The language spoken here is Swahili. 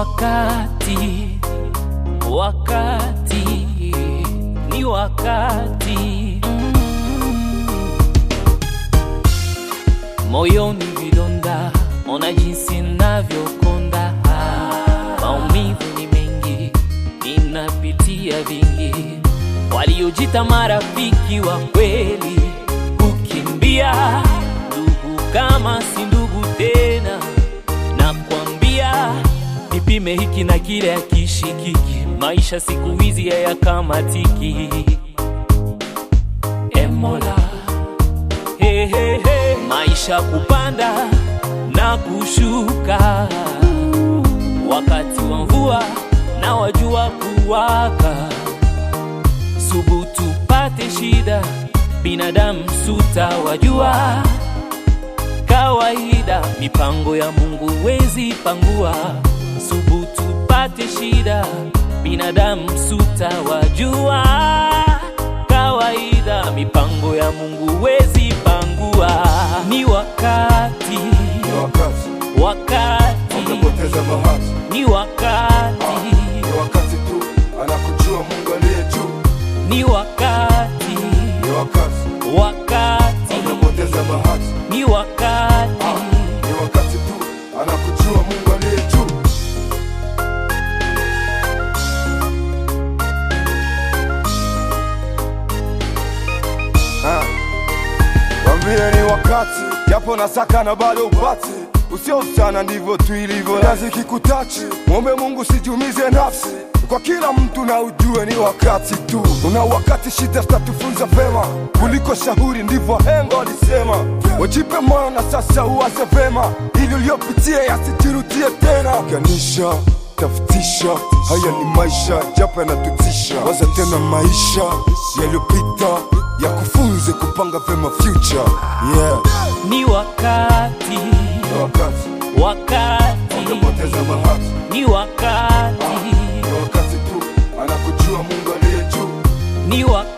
wakati, wakati, ni wakati moyoni vidonda, ona jinsi navyokonda, maumivu ni mengi, ninapitia vingi, waliojita marafiki wa kweli kukimbia, ndugu kama si ndugu tena, nakwambia nipime hiki na kile akishikiki, maisha siku hizi hayakamatiki. Emola hey, hey, hey. Maisha kupanda na kushuka, wakati wa mvua na wajua kuwaka. Subutu pate shida, binadamu suta wajua kawaida, mipango ya Mungu wezi pangua. Subutu pate shida, binadamu suta wajua kawaida, mipango ya Mungu wezi pangua. Ni wakati, Ni wakati wakati, umepoteza bahati, ni wakati, ni wakati tu anakujua Mungu aliye juu. ni wakati, Ni wakati wakati, umepoteza bahati, ni wakati. ni wakati tu anakujua Mungu aliye juu. Ah. Wambie ni wakati, japo nasaka na bado upati usio sana, ndivyo tu ilivyo lazi kikutachi. Mwombe Mungu sijumize nafsi kwa kila mtu na ujue ni wakati tu. Una wakati shida zitatufunza vema kuliko shauri, ndivyo hengo alisema. Wajipe moyo na sasa uwaze vema, ili uliopitia yasijirudie tena. Ganisha tafutisha, haya ni maisha japo yanatutisha. Waza tena maisha yaliyopita yakufunze kupanga vema future. Yeah. Ni wakati, Ni wakati wakati, umepoteza bahati, ni wakati, ni wakati tu anakujua Mungu aliye juu. ni wakati.